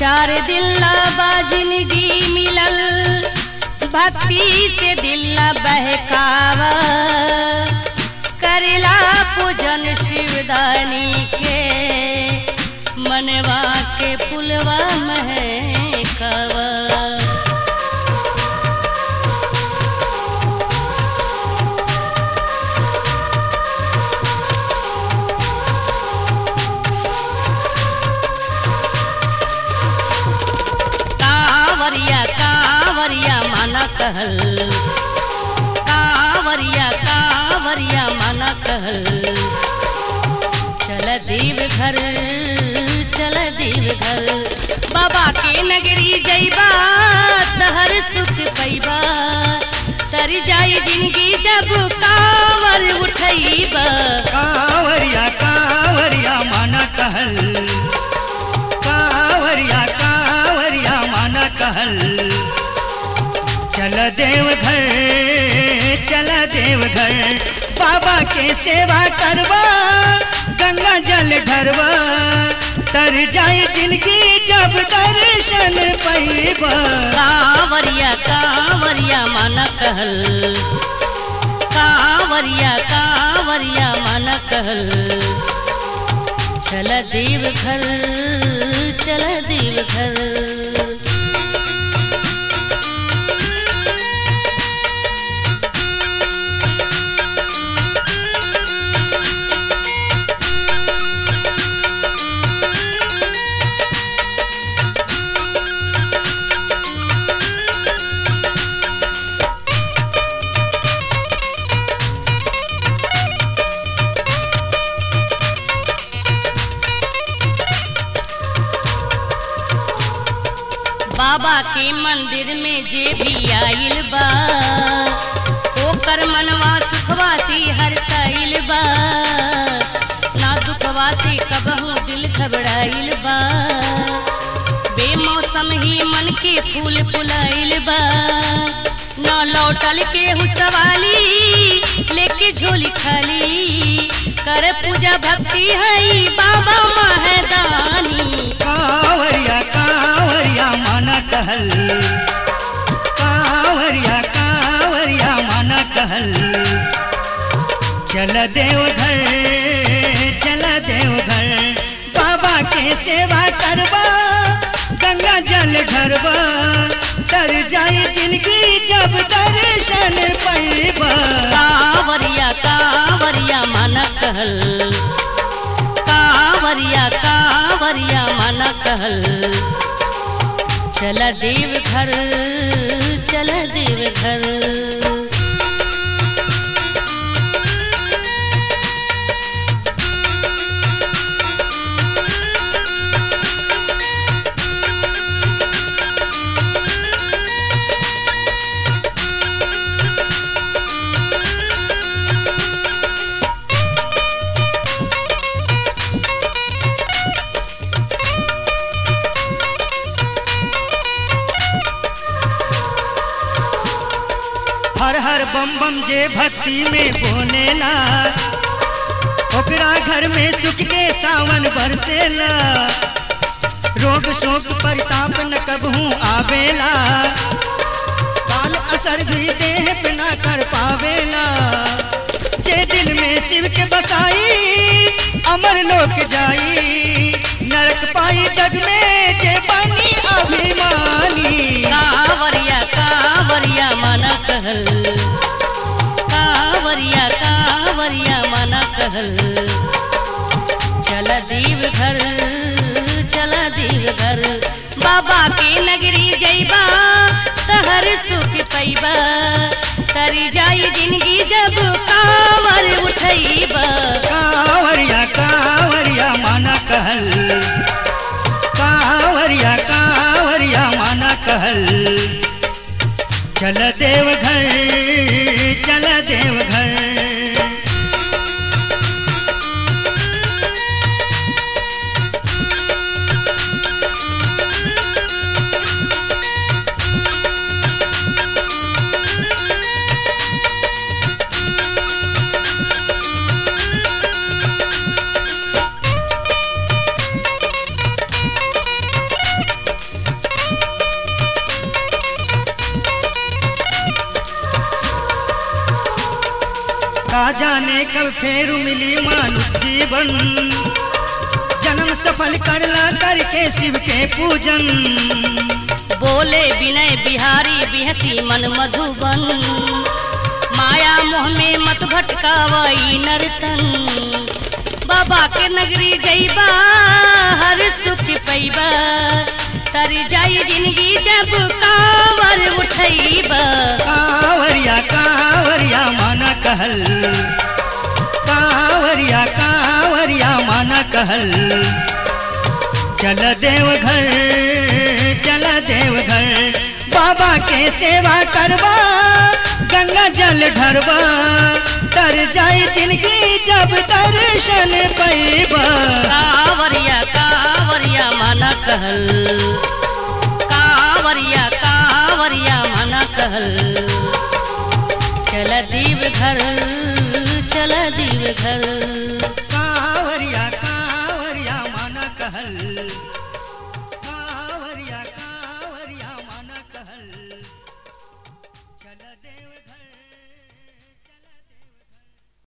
चार दिल बाजिनगी मिलल भक्ति से दिल बहकावा करेला पूजन शिवदानी के मनवा के पुलवा महकावा कांवरिया कांवरिया माना कहल कांवरिया कांवरिया माना कहल चल देव घर चल देव घर बाबा के नगरी जैबा तहर सुख पैबा तर जाई जिंदगी जब कांवर उठैबा कांवरिया कांवरिया माना कहल कांवरिया कांवरिया माना कहल चल देव घर चल देव घर बाबा के सेवा करवा गंगा जल ढरवा तर जाए जिनकी जब दर्शन पैबा कांवरिया कांवरिया माना कहल कांवरिया कांवरिया माना कहल चल देव घर चल देव घर बाबा के मंदिर में जे भी आइल बा ओकर मनवा सुखवा से हरसाइल बा ना दुखवा से कबहू दिल घबराइल बा बेमौसम ही मन के फूल फुलाइल बा न लौटल के हुसवाली लेके झोली खाली कर पूजा भक्ति है बाबा महदानी कांवरिया कांवरिया माना कहल कांवरिया कांवरिया माना कहल चल देव घर चल देव घर बाबा के सेवा करवा गंगा जल ढरवा तर जाए जिनकी जब दर्शन पैबा कांवरिया कांवरिया माना कहल कांवरिया कांवरिया माना कहल चल देव घर चल देव घर हर हर बम बम जे भक्ति में बोलेला ओकरा घर में सुख के सावन बरसेला रोग शोक परिताप न कबहू आवेला काल असर भी देह पे ना कर पावेला जे दिल में शिव के बसाई अमर लोक जाई नरक पाई जग में जे बनी अभिमानी कांवरिया कांवरिया माना कहल कांवरिया कांवरिया माना कहल चल देव घर चल देव घर बाबा के नगरी जैबा तहर सुख पैबा तरी जाई जिंदगी जब कांवर उठैबा कांवरिया कांवरिया माना कहल कांवरिया कांवरिया माना कहल चल देव घर चल देव घर का जाने कब फेर मिली मानुष जीवन जन्म सफल करला करके शिव के पूजन बोले विनय बिहारी बिहसी मन मधुबन माया मोह में मत भटकावई नर्तन बाबा के नगरी जइबा हर सुख पैबा तर जाई जिंदगी जब कांवर उठैबा कांवरिया कांवरिया माना कहल कांवरिया कांवरिया माना कहल चल देव घर चल देव घर बाबा के सेवा करवा गंगा जल ढरवा तर जाई जिंदगी जब दर्शन पैबा कांवरिया कांवरिया माना कहल कांवरिया कांवरिया माना कहल चल दीव घर चल दीव घर कांवरिया कांवरिया माना कहल कांवरिया कांवरिया माना कहल चल देव घर